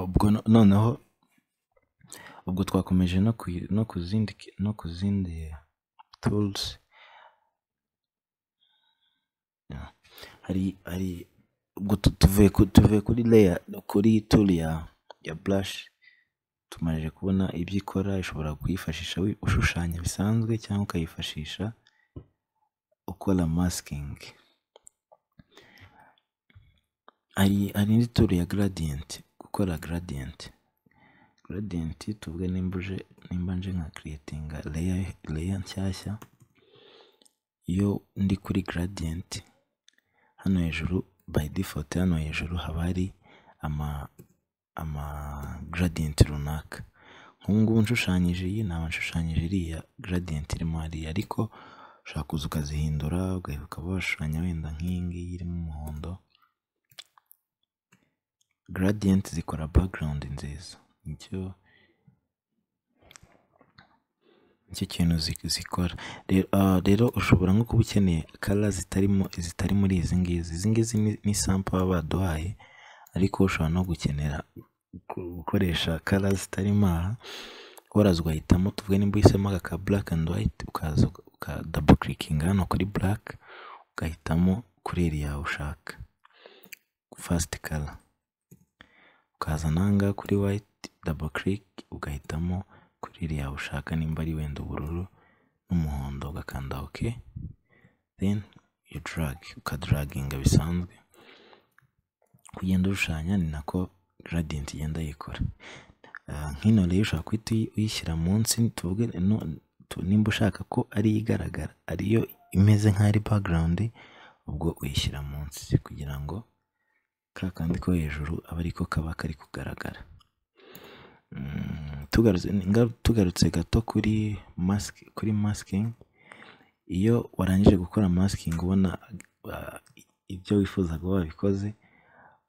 ubwo noneho ubwo twakomeje no ku zindi no ku zindi turuzi hari hari ubwo tuvuye tuvuye kuri leya kuri turu ya ya burashi tumaze kubona ibyo ikora ushobora kuyifashisha ushushanya bisanzwe cyangwa ukayifashisha ukora masikingi hari indi turu ya garadiyenti gukora garadiyenti garadiyenti tuvuge nimba nje nka kiriyetinga leya nshyashya iyo ndi kuri garadiyenti hano hejuru bayi difote hano hejuru haba hari ama garadiyenti runaka nk'ubungubu nshushanyije iyi naba nshushanyije iriya garadiyenti irimo hariya ariko ushobora kuza ukazihindura ukaba washushanya wenda nk'iyi ngiyi irimo umuhondo garadiyenti zikora background nziza nicyo nicyo kintu zikora rero ushobora nko kuba ukeneye kara zitarimo zitari muri izi ngizi izi ngizi ni sampo baba baduhaye ariko ushobora no gukenera gukoresha kara zitarimo aha waraza ugahitamo tuvuge nimba uhisemo aka ka black and white ukaza uka double clicking hano kuri black ugahitamo kuri iriya ushaka fast color ukaza nanga kuri white double click ugahitamo kuri iriya ushaka nimba ari wenda ubururu n'umuhondo ugakanda ok then you drag ukadaraginga bisanzwe kugenda ushushanya ni nako gradient igenda yikora nk'ino rero ushobora guhita uyishyira munsi tuvuge nimba ushaka ko ari igaragara ariyo imeze nk'aho ari background ubwo uyishyira munsi kugira ngo ka kandi ko hejuru aba ariko kaba kari kugaragara tugarutse gato kuri masike kuri masikingi iyo warangije gukora masikingi ubona ibyo wifuza kuba wabikoze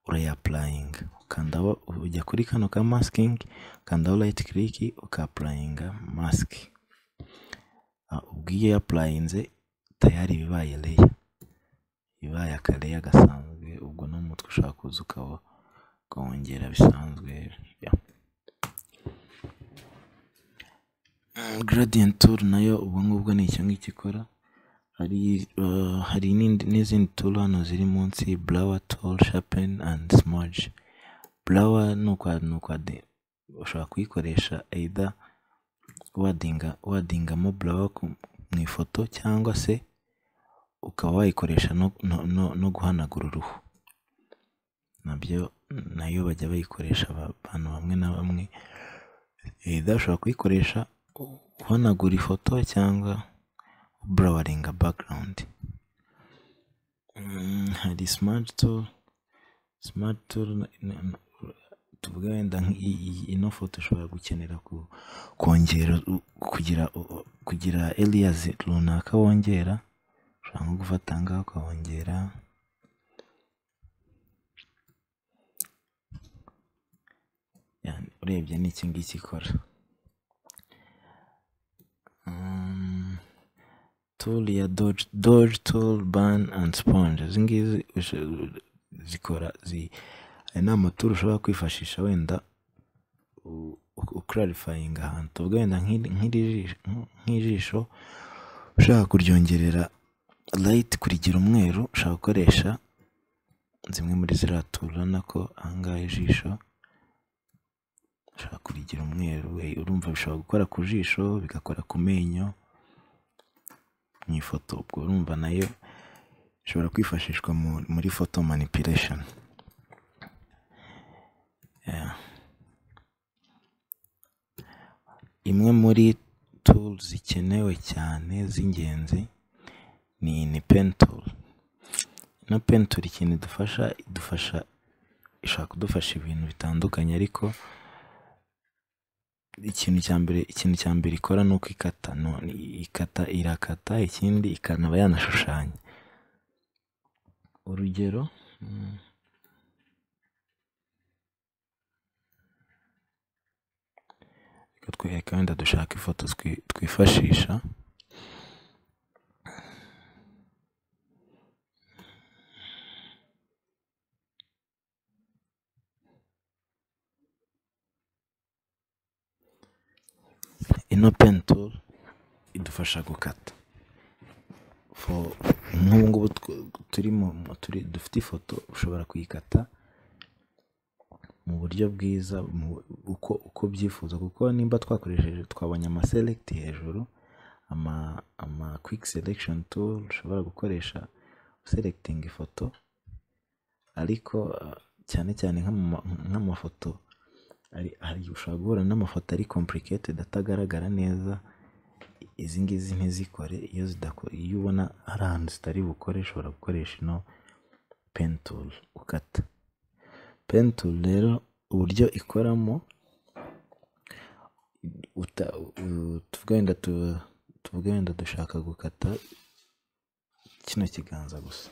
urayapurayinga ukanda ujya kuri kano ka masikingi ukandaho rayiti kiriki ukapurayinga masike ubwo iyo yapurayinze tayari bibaye leya ibaye akareya gasanzwe ubwo n'umutwe ushaka kuza ukaba ukawongera bisanzwe gradient tour nayo ubwo ngubwo ni icyo ngicyo ikora hari n'izindi tour hano ziri munsi blower tool sharpen and smudge blower ni ukwade ushobora kuyikoresha either wadinga wadingamo blower mu ifoto cyangwa se ukaba wayikoresha no guhanagura uruhu nabyo nayo bajya bayikoresha abantu bamwe na bamwe ushobora kuyikoresha uhanagura ifoto cyangwa burawaringa background hari simati turu simati turu tuvuge wenda ino foto ushobora gukenera kongera kugira kugira eliyazi runaka wongera ushobora nko gufata ngaho ukahongera urebye ni iki ngiki ikora tool ya doge doge tool ban and sponge izi ngizi zikora hari n'amaturu ushobora kwifashisha wenda ukarifayinga ahantu tuvuge wenda nk'ijisho ushaka kuryongerera rayiti kurigira umweru ushobora gukoresha zimwe muri ziriya turu urabona ko ahangaha ijisho ushobora kurigira umweru urumva bishobora gukora ku jisho bigakora ku menyo mu ifoto ubwo urumva nayo ishobora kwifashishwa muri foto manipiresheni imwe muri turu zikenewe cyane z'ingenzi ni ni pentul ino pentul ikintu idufasha idufasha ishobora kudufasha ibintu bitandukanye ariko ikintu cya mbere ikintu cya mbere ikora ni uko ikata none ikata irakata ikindi ikanaba yanashushanya urugero reka twereke wenda dushaka ifoto twifashisha ino peni turu idufasha gukata nk'ubu ngubu turimo dufite ifoto ushobora kuyikata mu buryo bwiza uko ubyifuza kuko nimba twakoresheje twabonye amaselegiti hejuru amakwiki selekishoni turu ushobora gukoresha uselegitinga ifoto ariko cyane cyane nk'amafoto ushobora guhura n'amafoto ari kompuriketedi atagaragara neza izi ngizi ntizikore iyo ubona hari ahantu zitari bukore ushobora gukoresha ino peni turu ukata peni turu rero uburyo ikoramo tuvuge wenda dushaka gukata kino kiganza gusa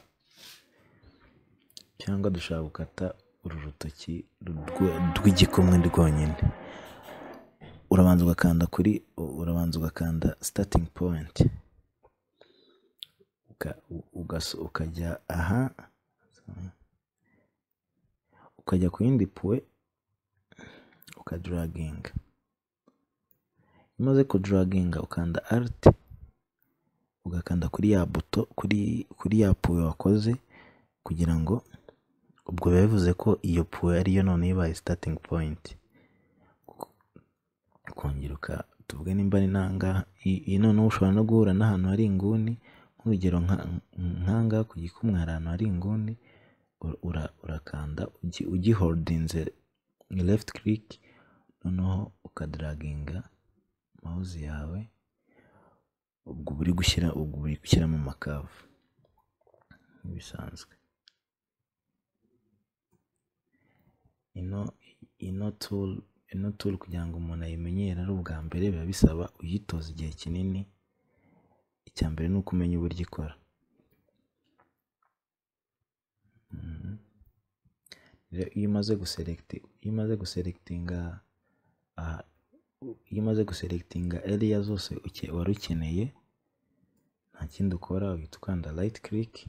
cyangwa dushaka gukata uru rutoki rw'igikumwe rwonyine urabanza ugakanda kuri urabanza ugakanda sitatingi powenti ukajya aha ukajya ku yindi puwe ukaduraginga iyo umaze kuduraginga ukanda ariti ugakanda kuri ya buto kuri ya puwe wakoze kugira ngo ubwo biba bivuze ko iyo puwe ariyo none ibaye sitatingi powenti kongera tuvuge nimba ari nangaha noneho ushobora no guhura n'ahantu hari inguni nk'urugero nk'ahangaha ku gikumwe hari ahantu hari inguni urakanda ugiholdinze lefuti kiriki noneho ukadaraginga mawuzi yawe ubwo uri gushyira ubwo uri gushyiramo amakavu nk'ibisanzwe ino ino turu ino turu kugira ngo umuntu ayimenyere ari ubwa mbere biba bisaba uyitoza igihe kinini icya mbere ni uko umenya uburyo ikora iyo umaze guselekiti iyo umaze guselekitinga iyo umaze guselekitinga eriya zose wari ukeneye nta kindi ukora uhita ukanda rayiti kiriki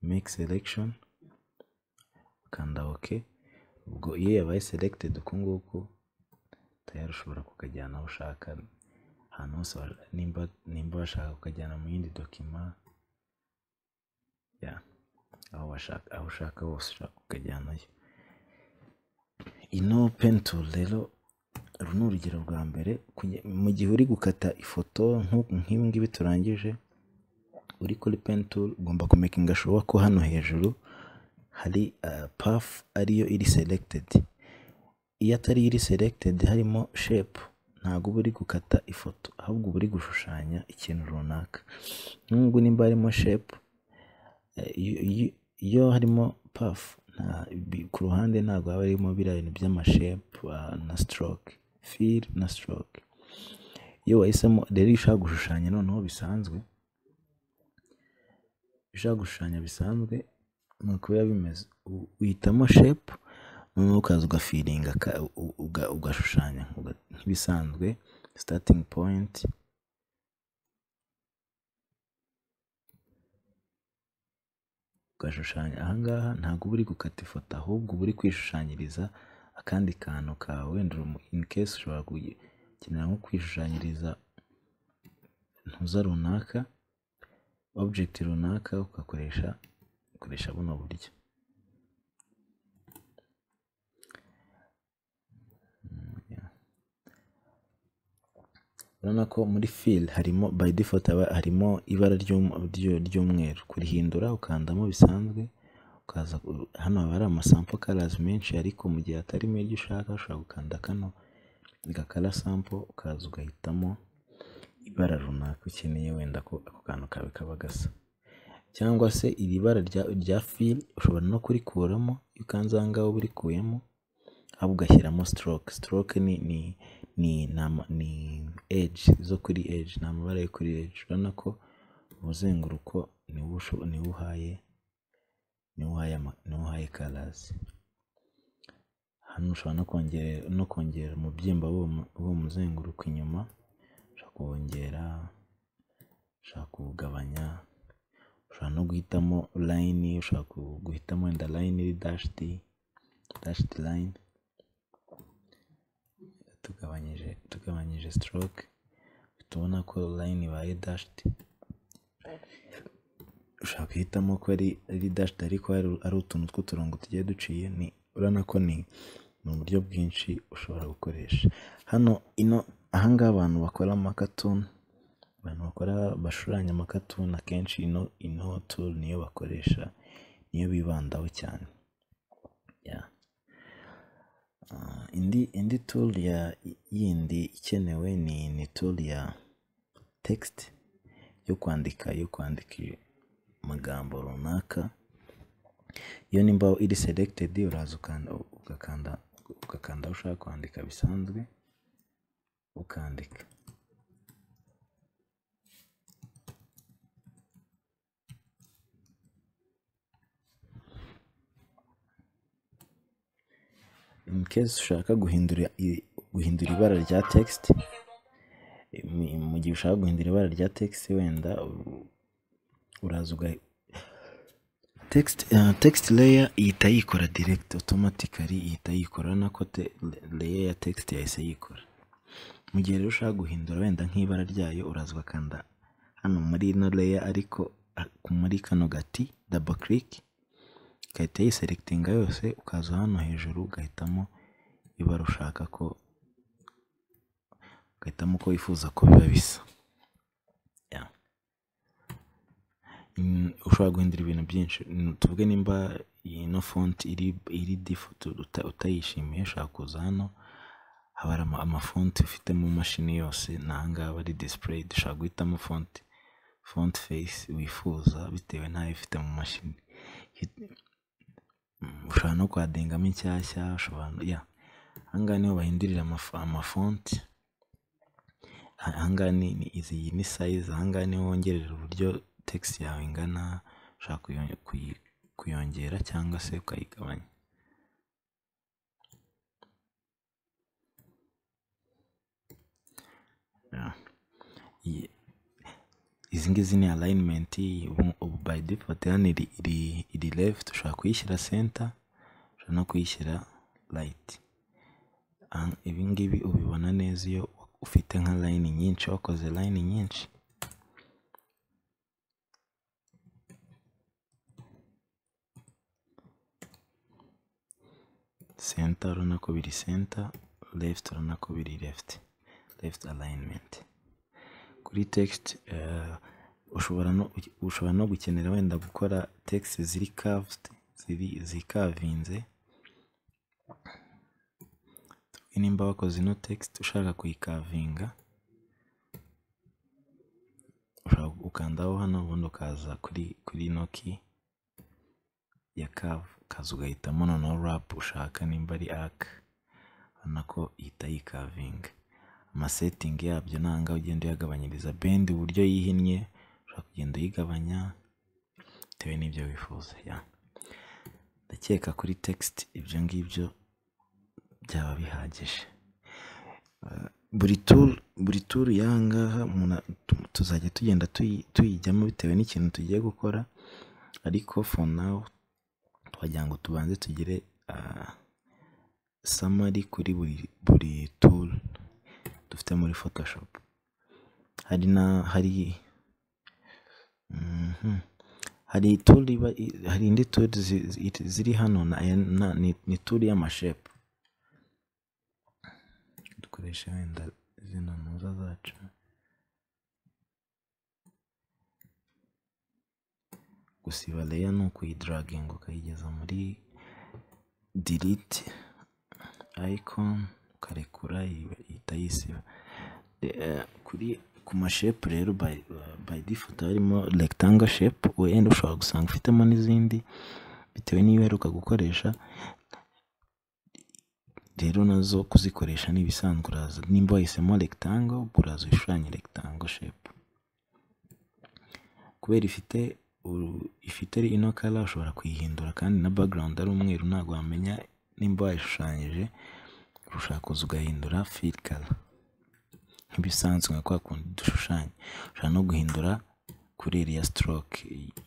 meki selekishoni ukanda oke ubwo iyo yabaye selegitedi uku nguku tayari ushobora kukajyana aho ushaka ahantu hose nimba washaka ukajyana mu yindi dokima aho ushaka hose ushaka ukajyanayo ino penituru rero uru ni urugero rwa mbere mu gihe uri gukata ifoto nk'ibi ngibi turangije uri kuri penituru ugomba kumekinga shuwa ko hano hejuru hari pafu ariyo iri selegitedi iyo atari iri selegitedi harimo shepu ntabwo uba uri gukata ifoto ahubwo uba uri gushushanya ikintu runaka n'ubwo nimba harimo shepu iyo harimo pafu ku ruhande ntabwo haba harimo biriya bintu by'amashepu na sitoroke fili na sitoroke iyo wahisemo rero iyo ushaka gushushanya noneho bisanzwe iyo ushaka gushushanya bisanzwe nuko biba bimeze uhitamo shepu noneho ukaza ugafiringa ugashushanya nk'ibisanzwe sitatingi powenti ugashushanya ahangaha ntabwo uba uri gukata ifoto ahubwo uba uri kwishushanyiriza akandi kantu kawe wenda ini kesi ushobora gukenera nko kwishushanyiriza ntuza runaka objegiti runaka ugakoresha ukoresha buno buryo urabona ko muri fili harimo by default harimo ibara ry'umweru kurihindura ukandamo bisanzwe ukaza hano haba hari amasampo karazi menshi ariko mu gihe atarimo iryo ushaka ushobora gukanda kano gakara sampo ukaza ugahitamo ibara runaka ukeneye wenda ko ako kantu kawe kaba gasa cyangwa se iri bara rya fili ushobora no kurikuramo iyo ukanze aha ngaha uba urikuyemo ahubwo ugashyiramo sitoroke sitoroke ni eji zo kuri eji ni amabara yo kuri eji urabona ko umuzenguruko niwo uhaye niwo uhaye karazi hano ushobora no kongera umubyimba w'uwo muzenguruko inyuma ushobora kuwongera ushobora kuwugabanya ushobora no guhitamo layini ushobora guhitamo wenda layini iri dashiti dashiti layini tugabanyije tugabanyije stroke tubona ko line ibaye dashed ushaka guhitamo ko ari ari dashed ariko hari- ari utuntu tw'uturongo tugiye duciye ni urabona ko ni ni uburyo bwinshi ushobora gukoresha hano ino aha ngaha abantu bakora amakatuni abantu bakora bashushanya amakatuni akenshi ino ino tool niyo bakoresha niyo bibandaho cyane yeah. Ah, indi indi tool ya yindi ikenewe ni ni tool ya text yo kwandika yo kwandika amagambo runaka iyo nimba iri selected uraza ukanda ugakanda ugakanda aho ushaka kwandika bisanzwe ukandika in case ushaka guhindura i- guhindura ibara rya text mu- mu gihe ushaka guhindura ibara rya text wenda u- uraza uga- text uh, text layer ihita yikora direct automatically ihita yikora urabona ko te- layer ya text yahise yikora mu gihe rero ushaka guhindura wenda nk'ibara ryayo uraza ugakanda hano muri ino layer ariko ah, muri kano gati double click ugahita yiselectinga yose ukaza hano hejuru ugahitamo ibara ushaka ko ugahitamo uko wifuza ko biba bisa yeah. Mm, ushobora guhindura ibintu byinshi Mm, tuvuge nimba ino font iri iri default uta- utayishimiye ushobora kuza hano haba hari ama- amafonti ufite mu mashini yose ni ahangaha aba ari display dushobora guhitamo font font face wifuza bitewe n'ayo ufite mu mashini Hit- mm, ushobora no kwadingamo inshyashya ushobora no- yeah. ahangaha niho bahindurira amaf- amafonti ahangaha ni ni- izi iyi ni size ahangaha niho wongerera uburyo text yawe ingana ushobora kuyo- kuyi- kuyongera cyangwa se ukayigabanya yeah. Iyi- izi ngizi ni alignment ubu ubu by default hano iri, iri, iri left ushobora kuyishyira center ushobora no kuyishyira right Aha- ibi ngibi ubibona neza iyo ufite nka line nyinshi wakoze line nyinshi center urabona ko biri center left urabona ko biri left left alignment kuri text eh, ushobora no ushobora no gukenera wenda gukora text ziri curved ziri zikavinze nimba wakoze ino text ushaka kuyikavinga ushobora gukandaho hano ubundi ukaza kuri kuri ino key ya curve ukaza ugahitamo noneho wrap ushaka nimba ari arc urabona ko ihita yikavinga amasetting yabyo nanga ugenda uyagabanyiriza bend uburyo yihinnye ushobora kugenda uyigabanya bitewe n'ibyo wifuza ya ndakeka kuri text ibyo ngibyo byaba bihagije buri turu buri turu y'ahangaha umuntu a- tu- tuzajya tugenda tuyi- tuyijyamo bitewe n'ikintu tugiye gukora ariko for now twagira ngo tubanze tugire ah, summary kuri buri buri tool dufite muri photoshop hari na hari mhm, hari tool iba i- hari indi tool zi- zi- ziri hano na, na, ni, ni tool y'amashepu dukoresha wenda zino ntuza zacu gusiba layer ni ukuyidraginga ukayigeza muri delete icon ukarekura ibe- ihita yisiba De- eh, kuri ku mashepu rero by, by default harimo rectangle shape wenda ushobora gusanga ufitemo n'izindi bitewe n'iyo uheruka gukoresha rero nazo kuzikoresha ni ibisanzwe uraza nimba wahisemo rectangle uraza ushushanye rectangle shape kubera ifite uru- ifite ino kara ushobora kuyihindura kandi na background ari umweru ntabwo wamenya nimba wayishushanyije ushaka kuza ugahindura fill color nk'ibisanzwe nka kwa kundi dushushanya ushobora no guhindura kuri iriya stroke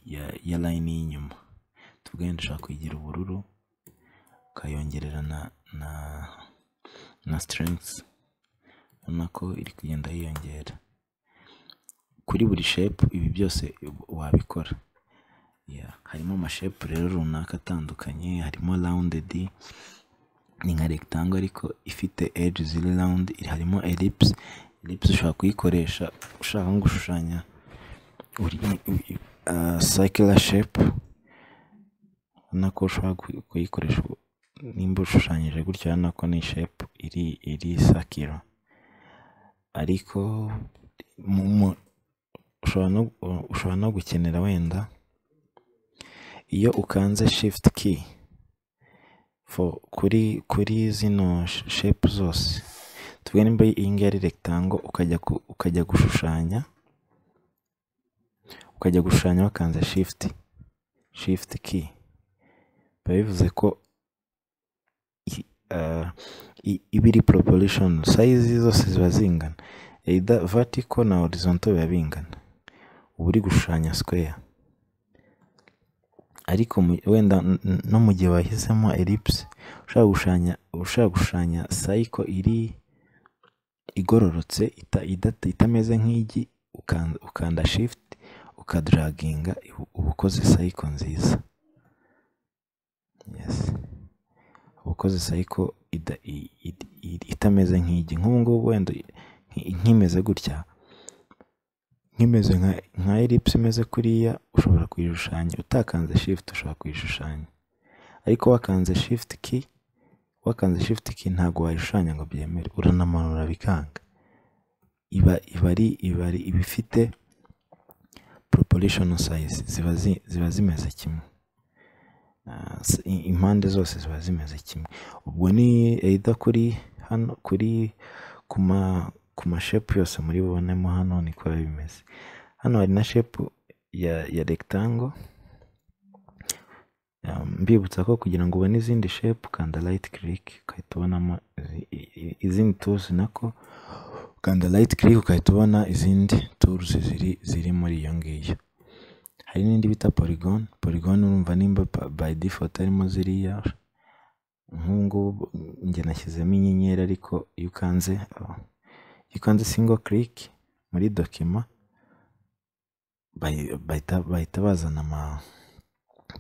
ya, ya line y'inyuma tuvuge wenda ushobora kuyigira ubururu ukayongerera na na na strength ubona ko iri kugenda yiyongera kuri buri shepu ibi byose wabikora harimo amashepu rero runaka atandukanye harimo rawundedi ni nka regitango ariko ifite eji ziri rawundi harimo eripusi eripusi ushobora kuyikoresha ushaka nko gushushanya sayikira shepu ubona ko ushobora kuyikoresha nimba ushushanyije gutya urabona ko ni shepu iri sakiro ariko ushobora no gukenera wenda iyo ukanze shifuti kiyi kuri zino shepu zose tuvuge nimba iyi ngiyi ari regitango ukajya gushushanya ukajya gushushanya wakanze shifuti shifuti kiyi biba bivuze ko iba iri poroporishoni sayizi zose ziba zingana eyida vatiko na horizonto biba bingana uba uri gushushanya sikweya ariko wenda no mu gihe wahisemo eripusi ushaka gushushanya sayiko iri igororotse itameze nk'igi ukanda shifuti ukadaraginga uba ukoze sayiko nziza uba ukoze sayiko itameze nk'igi nk'ubu ngubu wenda nk'imeze gutya nk'imeze nka eripusi imeze kuriya ushobora kuyishushanya utakanze shifuti ushobora kuyishushanya ariko wakanze shifuti ki wakanze shifuti ki ntabwo wayishushanya ngo byemere uranamanura bikanga iba ari ibari iba ifite poroporishoni sayizi ziba zimeze kimwe impande zose ziba zimeze kimwe ubwo ni eyida kuri hano kuri ku mashepu yose muri bubonemo hano niko biba bimeze hano hari na shepu ya regitango mbibutsa ko kugira ngo ubone izindi shepu kanda rayiti kiriki ugahita ubonamo izindi turuzi nako ukanda rayiti kiriki ugahita ubona izindi turuzi ziri muri iyo ngiyo hari n'indi bita porigoni porigoni urumva nimba bayi difoto arimo ziriya nk'ubu ngubu njye nashyizemo inyenyeri ariko iyo ukanze iyo ukanze singo kiriki muri dokima bahita bazana ama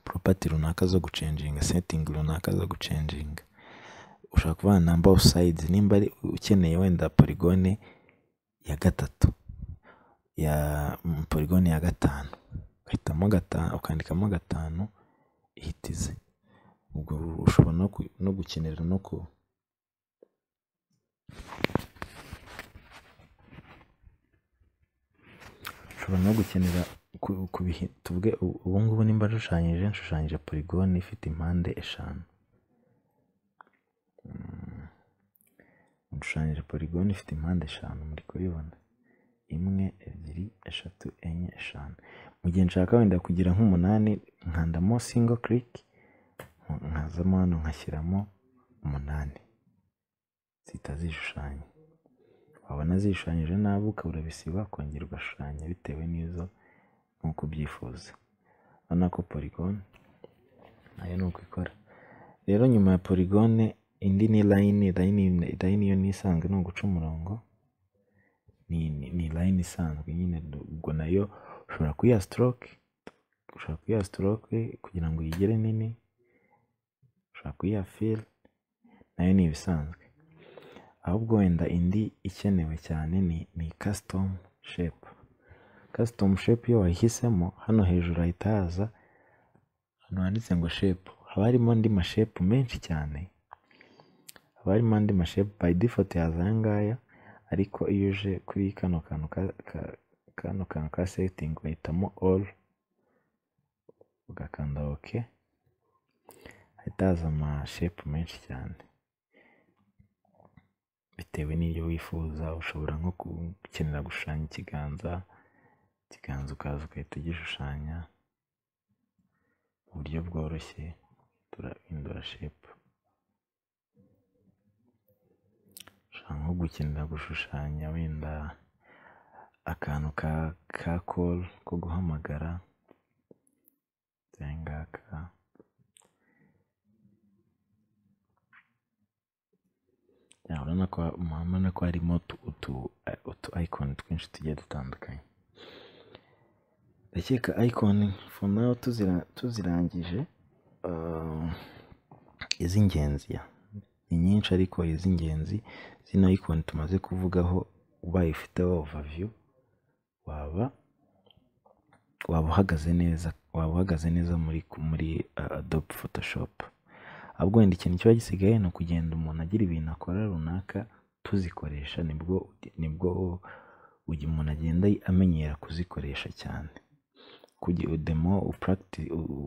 poropati runaka zo gucenjinga setingi runaka zo gucenjinga ushobora kuba na bawusayidizi nimba ukeneye wenda porigone ya gatatu ya porigone ya gatanu ugahitamo gatanu ukandikamo gatanu ihitize ubwo ushobora no gukenera no ku ushobora no gukenera tuvuge ubu ngubu nimba nshushanyije nshushanyije porigoni ifite impande eshanu nshushanyije porigoni ifite impande eshanu muri kubibona imwe ebyiri eshatu enye eshanu mu gihe nshaka wenda kugira nk'umunani nkandamo singo kiriki nkazamo hano nkashyiramo umunani zihita zishushanya wabona zishushanyije nabi ukaba urabisiba kongera ugashushanya bitewe n'izo nk'uko ubyifuza urabona ko porigone nayo ni uko ikora rero nyuma ya porigone indi ni layini layini yo ni isanzwe ni uguca umurongo ni layini isanzwe nyine ubwo nayo ushobora kuyiha sitoroke ushobora kuyiha sitoroke kugira ngo uyigere nini ushobora kuyiha fili nayo ni ibisanzwe ahubwo wenda indi ikenewe cyane ni kasitomu shepu kasitomu shepu iyo wayihisemo hano hejuru hahita haza ahantu handitse ngo shepu haba harimo andi mashepu menshi cyane haba harimo andi mashepu bayi difoto yaza aya ngaya ariko iyo uje kuri kano kantu ka kano kantu ka setingi ugahitamo oru ugakanda oke hahita haza amashepu menshi cyane bitewe n'ibyo wifuza ushobora nko gukenera gushushanya ikiganza ikiganza ukaza ugahita ugishushanya mu buryo bworoshye turahindura shepu ushobora nko gukenera gushushanya wenda akantu ka koru ko guhamagara ngaka cyangwa urabona ko harimo utu ayikoni twinshi tugiye dutandukanye ndakeka ayikoni foru nawu tuzirangije iz'ingenzi ni nyinshi ariko iz'ingenzi zino ayikoni tumaze kuvugaho ubaye ufiteho ovaviyu waba waba uhagaze neza waba uhagaze neza muri muri adobe fotoshopu ahubwo wenda ikintu kiba gisigaye ni ukugenda umuntu agira ibintu akora runaka tuzikoresha nibwo nibwo umuntu agenda amenyera kuzikoresha cyane demo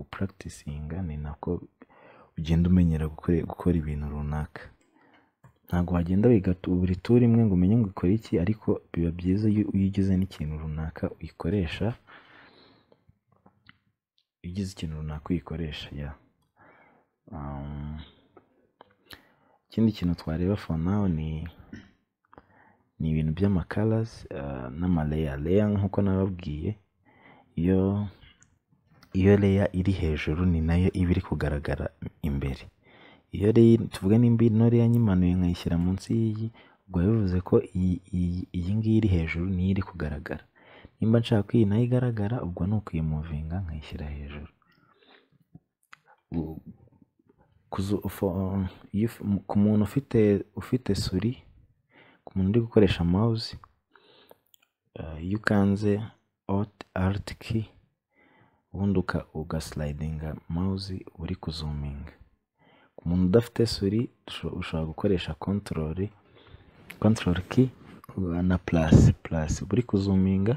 upuragitisinga ni nako ugenda umenyera gukora ibintu runaka ntabwo wagenda wiga buri turi imwe ngo umenye ngo ukore iki ariko biba byiza iyo ugize n'ikintu runaka uyikoresha iyo ugize ikintu runaka uyikoresha ya ikindi kintu twareba for now ni ni ibintu by'amakarazi n'amaleya leya nk'uko nababwiye iyo iyo leya iri hejuru ni nayo iba iri kugaragara imbere iyo tuvuga nimba ino leya nyimanuye nkayishyira munsi y'iyi ubwo bivuze ko iyi ngiyi iri hejuru niyo iri kugaragara nimba nshaka ko iyi nayo igaragara ubwo ni ukuyimuvinga nkayishyira hejuru ku muntu ufite ufite suri ku muntu uri gukoresha mawuzi iyo ukanze ariti ubundi ugasilidinga mawuzi uri kuzuminga ku muntu udafite suri ushobora gukoresha kontorori kontorori ki na purasi purasi uba uri kuzuminga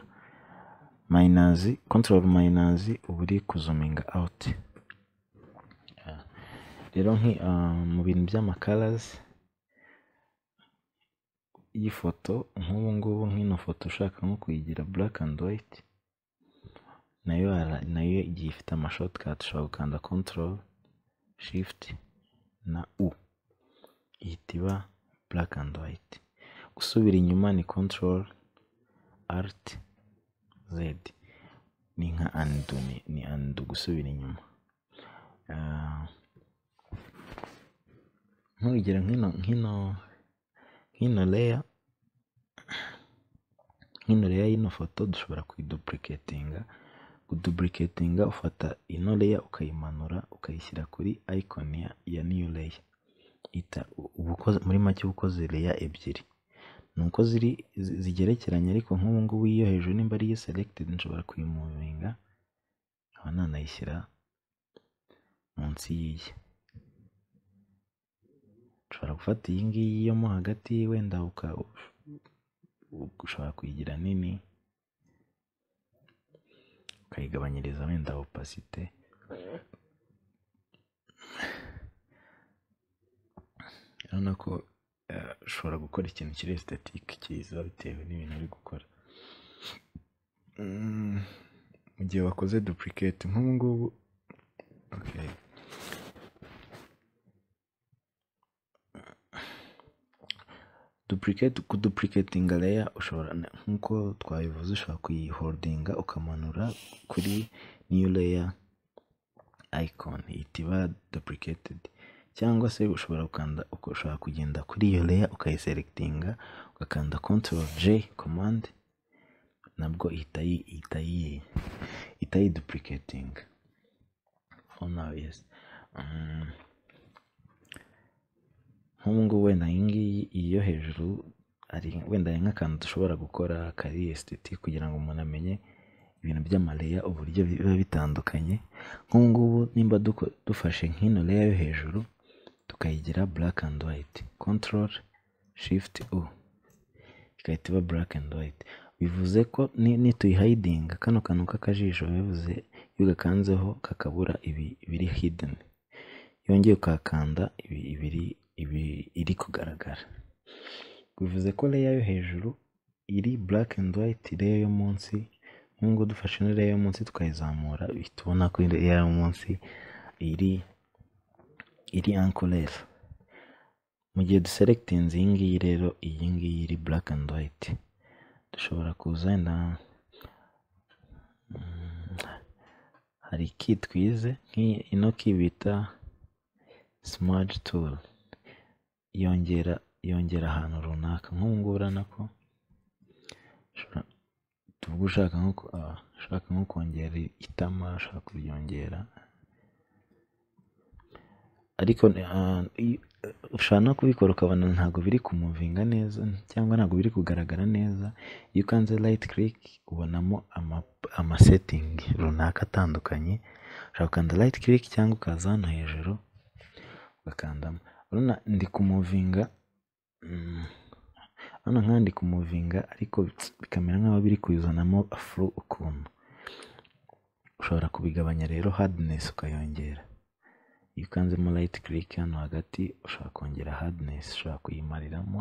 mayinazi kontorori mayinazi uba uri kuzuminga awuti rero mu bintu by'amakarazi y'ifoto nk'ubu ngubu nk'ino foto ushaka nko kuyigira buraka andi wayiti nayo nayo igiye ifite amashotikati ushobora gukanda kontorori shifuti na u ihita iba buraka andi wayiti gusubira inyuma ni kontorori ariti zedi ni nka andu ni andu gusubira inyuma nk'urugero nk'ino nk'ino nk'ino leya nk'ino leya y'ino foto dushobora kuyidupuriketinga kudupuriketinga ufata ino leya ukayimanura ukayishyira kuri ayikoni ya niyo leya muri make uba ukoze leya ebyiri ni uko ziri zigerekeranye ariko nk'ubu ngubu iyo hejuru nimba ariyo selegitedi nshobora kuyimuvinga nkaba nanayishyira munsi y'iyi ushobora gufata iyi ngiyi yo mo hagati wenda ushobora kuyigira nini ukayigabanyiriza wenda opasite urabona ko ushobora gukora ikintu kiri esitetike cyiza bitewe n'ibintu uri gukora mu gihe wakoze dupuriketi nk'ubu ngubu dupuriketi kudupuriketinga leya ushobora nk'uko twabivuze ushobora kuyihorodinga ukamanura kuri niyo leya ayikoni itiba dupuriketedi cyangwa se ushobora gukanda ushobora kugenda kuri iyo leya ukayiseregitinga ugakanda kontorori je komande nabwo ihita ihita ihita yidupuriketinga nk'ubu ngubu wenda iyi ngiyi iyo hejuru wenda hari nk'akantu dushobora gukora kari esiteti kugira ngo umuntu amenye ibintu by'amareya uburyo biba bitandukanye nk'ubu ngubu nimba dufashe nk'ino reya yo hejuru tukayigira buraka andi wayiti kontorori shifuti u igahita iba buraka andi wayiti bivuze ko nituyihayidinga kano kantu k'akajisho bivuze iyo ugakanzeho kakabura ibiri hideni yongeye ukakanda ibiri iri kugaragara bivuze ko leya yo hejuru iri black and white leya yo munsi nk'ubwo dufashe ino leya yo munsi tukayizamura tubona ko leya yo munsi iri iri ankorera mu gihe duseregitinze iyi ngiyi rero iyi ngiyi iri black and white dushobora kuza na hari ki twize ino ki bita smart tool yongera yongera ahantu runaka nk'ubu urabona ko tuvuga ushaka nko ushaka nko kongera itama ushaka kuryongera ariko ushobora no kubikora ukabona ntabwo biri kumuvinga neza cyangwa ntabwo biri kugaragara neza iyo ukanze rayiti kiriki ubonamo amasetingi runaka atandukanye ushobora gukanda rayiti kiriki cyangwa ukaza hano hejuru ugakandamo ndi kumuvinga hano nk'aha ndi kumuvinga ariko bikamera nk'aho biri kuzanamo furu ukuntu ushobora kubigabanya rero hadinesi ukayongera iyo ukanzemo rayiti kiriki hano hagati ushobora kongera hadinesi ushobora kuyimariramo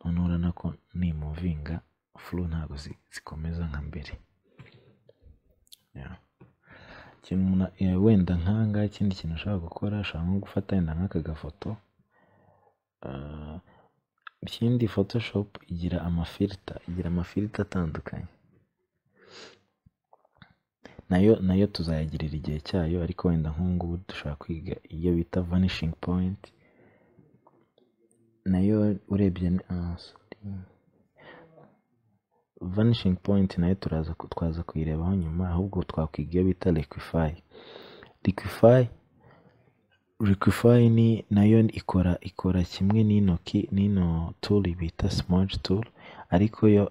noneho urabona ko nimuvinga furu ntabwo zikomeza nka mbere wenda nk'ahangaha ikindi kintu ushobora gukora ushobora nko gufata wenda nk'aka gafoto ikindi fotoshopu igira amafirita igira amafirita atandukanye nayo nayo tuzayagirira igihe cyayo ariko wenda nk'ubu dushobora kwiga iyo bita vanishingi poyinti nayo urebye vanishingi poyinti nayo turaza twaza kuyirebaho nyuma ahubwo twakwiga iyo bita rekwifayi rekwifayi Liquify ni nayo ikora ikora kimwe n'intoki n'ino turi bita simaji turi ariko yo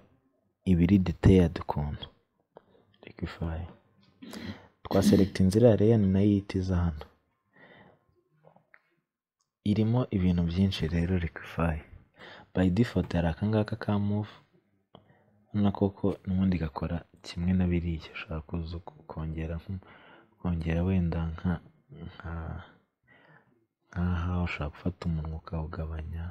iba iri diteyadi ukuntu Liquify twaseregita inzira ya reyani nayo yitiza hano irimo ibintu byinshi rero Liquify bayi difoto hari akangaka ka muvu urabona koko n'ubundi gakora kimwe na biriya ushobora kuza kongera kongera wenda nka nka nk'aha ushobora gufata umunwa ukawugabanya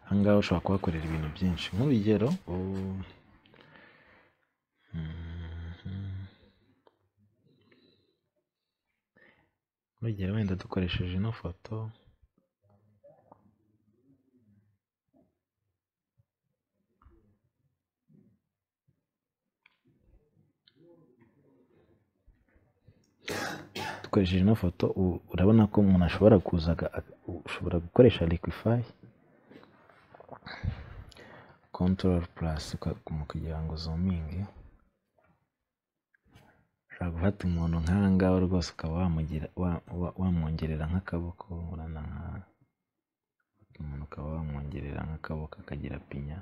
ahangaha ushobora kuhakorera ibintu byinshi nk'urugero urugero wenda dukoresheje ino foto dukoresheje ino foto urabona ko umuntu ashobora kuza ushobora gukoresha liquify control plus kugira ngo uzuminge ushobora gufata umuntu nk'ahangaha rwose ukaba wamwongerera nk'akaboko urana nk'aha umuntu ukaba wamwongerera nk'akaboko akagira pinya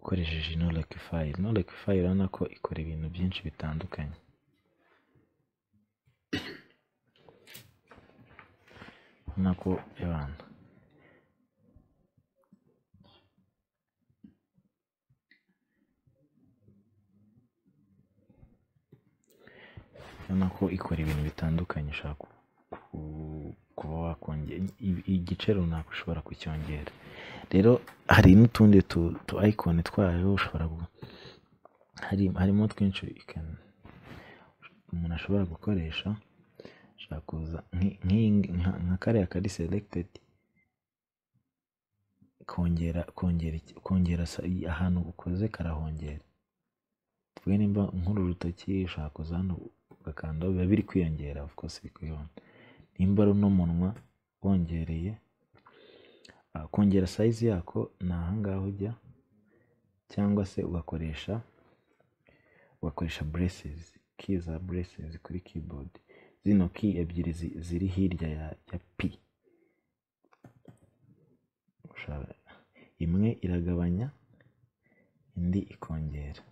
ukoresheje ino rekifayi ino rekifayi urabona ko ikora ibintu byinshi bitandukanye urabona ko abantu urabona ko ikora ibintu bitandukanye ushobora kuba wakongera igice runaka ushobora kucyongera rero hari n'utundi tu ayikoni twayo ushobora harimo twinshi umuntu ashobora gukoresha ushobora kuza nka kariya kari seregitedi kongera kongera kongera ahantu ukoze karahongera twe nimba nk'uru rutoki ushobora kuza hano ugakandaho biba biri kwiyongera of course biri kwiyongera nimba ari n'umunwa wongereye kongera sayizi yako ni ahangaha ujya cyangwa se ugakoresha ugakoresha buresizi ki za buresizi kuri kibodi zino ki ebyiri ziri hirya ya pi imwe iragabanya indi ikongera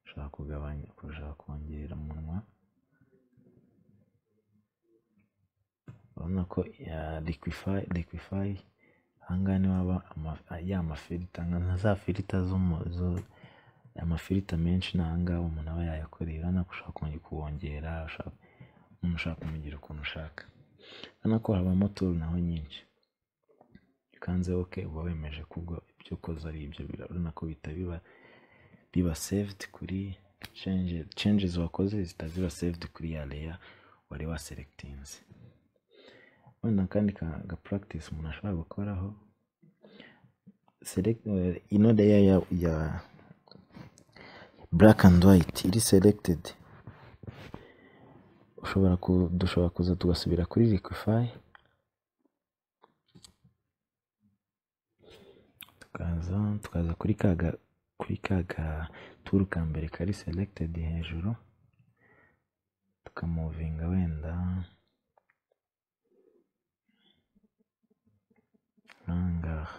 ushaka kugabanya ushaka kongera umunwa urabona ko likwifayi ahangaha niho haba ya mafirita nka za firita amafirita menshi ni ahangaha umuntu aba yayakoreye urabona ko ushaka kuwongera umuntu ushaka kumugira ukuntu ushaka urabona ko habamo turu naho nyinshi ukanze oke uba wemeje kubwo ibyo ukoze ari ibyo urabona ko bihita biba biba sevudi kuri cenjezi wakoze zihita ziba sevudi kuri ya leya wari waseregitinze wenda kandi ka puragitisi umuntu ashobora gukoraho select eh, ino layer ya, ya black and white iri selected ushobora ku, dushobora kuza tugasubira kuri liquify tukaza tukaza kuri kaga kuri kaga turu ka mbere kari selected hejuru tukamuvinga wenda ahangaha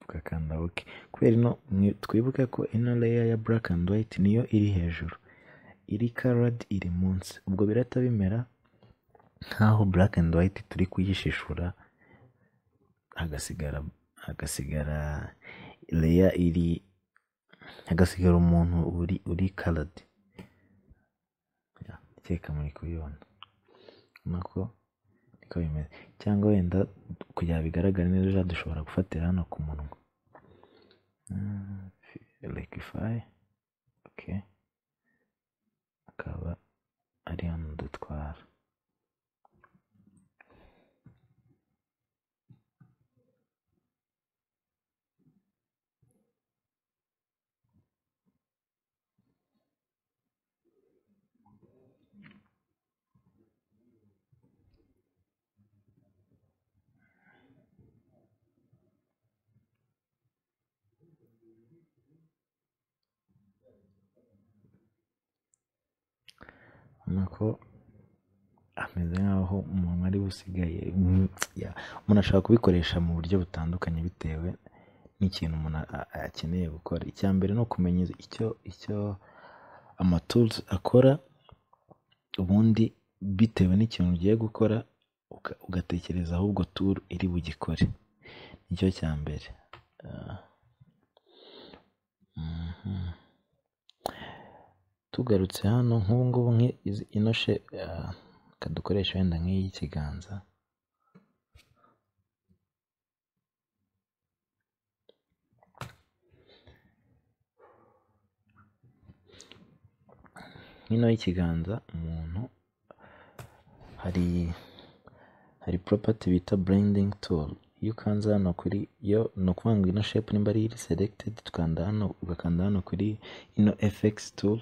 tugakanda ok kubera ino mwi- twibuke ko ino layer ya black and white niyo iri hejuru iri colored iri munsi ubwo birata bimera nkaho black and white turi kuyishishura hagasigara hagasigara layer iri hagasigara umuntu uri uri colored reka muri kubibona ubona ko niko bimeze cyangwa wenda kugira ngo bigaragare neza dushobora gufatira hano ku munwa liquify ok akaba ari hano dutwara ubona ko ameze nk'aho umuntu ari busigaye ya, umuntu ashobora kubikoresha mu buryo butandukanye bitewe n'ikintu umuntu a- a- akeneye gukora icya mbere ni ukumenya icyo icyo amatools akora ubundi bitewe n'ikintu ugiye gukora uka- ugatekereza ahubwo tool iri bugikore nicyo cya mbere Ah, mhm. tugarutse hano nk'ubu ngubu nki- izi- ino she ah, reka dukoreshe wenda nk'iy'ikiganza nk'ino y'ikiganza umuntu hari hari property bita blending tool iyo ukanze hano kuri yo ni ukuvuga ngo ino shape nimba ari iri selected tukanda hano ugakanda hano kuri ino fx tool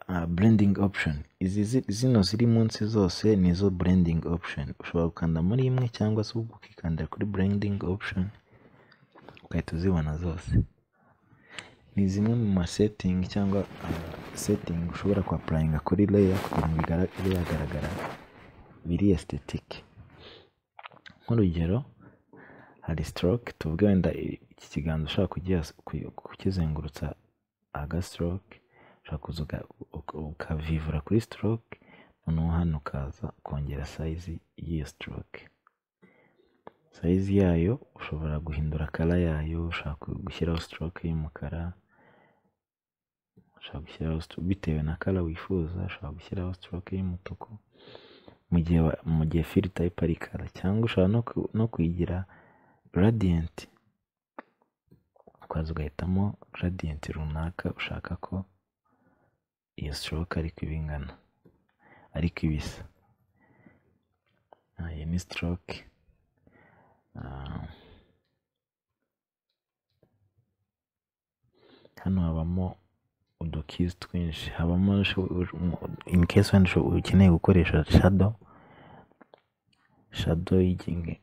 ah, blending option izi zi- zino ziri munsi zose nizo blending option ushobora gukanda muri imwe cyangwa se ukikandira kuri blending option ugahita uzibona zose ni zimwe mu ma setting cyangwa ah, setting ushobora ku applyinga kuri layer kugira ngo igara- ibe yagaragara biri aesthetic nk'urugero hari stroke tuvuge wenda i- iki kiganza ushaka kugiha- ku- kukizengurutsa aga stroke ushaka kuza uka- uka- ukavivura kuri stroke noneho hano ukaza kongera size y'iyo stroke size yayo ushobora guhindura kara yayo ushaka gushyiraho stroke y'umukara ushobora gushyiraho stroke bitewe na kara wifuza ushobora gushyiraho stroke y'umutuku mu gihe wa- mu gihe fill type ari kara cyangwa ushobora no ku- no kuyigira radiant ukaza ugahitamo gradient runaka ushaka ko iyo stroke ariko iba ingana ariko ibisa Ah, iyi ni stroke Ah, hano habamo udukizi twinshi habamo usho- u- in case wenda usho- ukeneye gukoresha shadow shadow y'igi-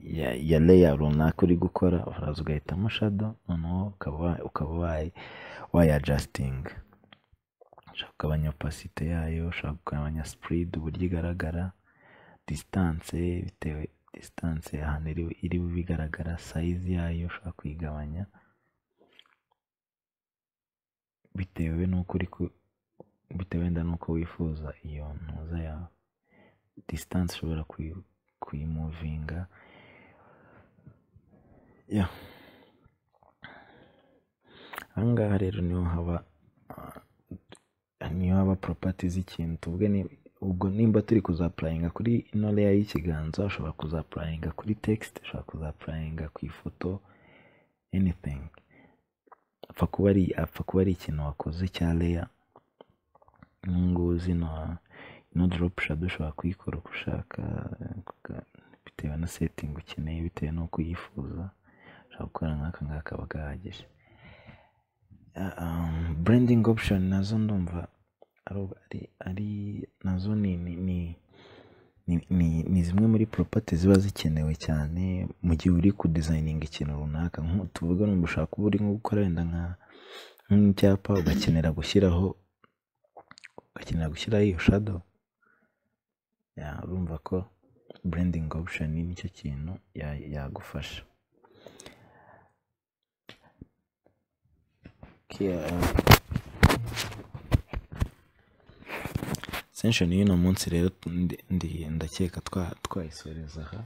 ya, ya layer runaka uri gukora uraza ugahitamo shadow noneho ukaba wa- ukaba wayi wayajasitinga ushaka kugabanya opacity yayo ushaka kugabanya spread uburyo igaragara distance bitewe distance ahantu iri iri bube igaragara size yayo ushobora kuyigabanya bitewe n'uko uri ku bitewe wenda n'uko wifuza iyo ntuza yawe distance ushobora kuyi- kuyimuvinga ya ahangaha rero niho haba ah, niyo haba property z'ikintu tuvuge ni ubwo nimba turi kuzaprayinga kuri ino layer y'ikiganza ushobora kuzaprayinga kuri text ushobora kuzaprayinga ku ifoto anything apfa kuba ari apfa kuba ari ikintu wakoze cya leya nk'ubu zino ino doropu shado ushobora kuyikora uko ushaka bitewe na setingi ukeneye bitewe n'uko uyifuza ushobora gukora nk'aka ngaka kaba gahagije burendingi opushoni nazo ndumva ari nazo ni ni zimwe muri poropati ziba zikenewe cyane mu gihe uri kudizayininga ikintu runaka tuvuge numva ushobora kuba uri nko gukora wenda nk'icyapa ugakenera gushyiraho ugakenera gushyiraho iyo shado urumva ko burendingi opushoni nicyo kintu yagufasha sesheni y'uno munsi rero ndakeka twayisoreza aha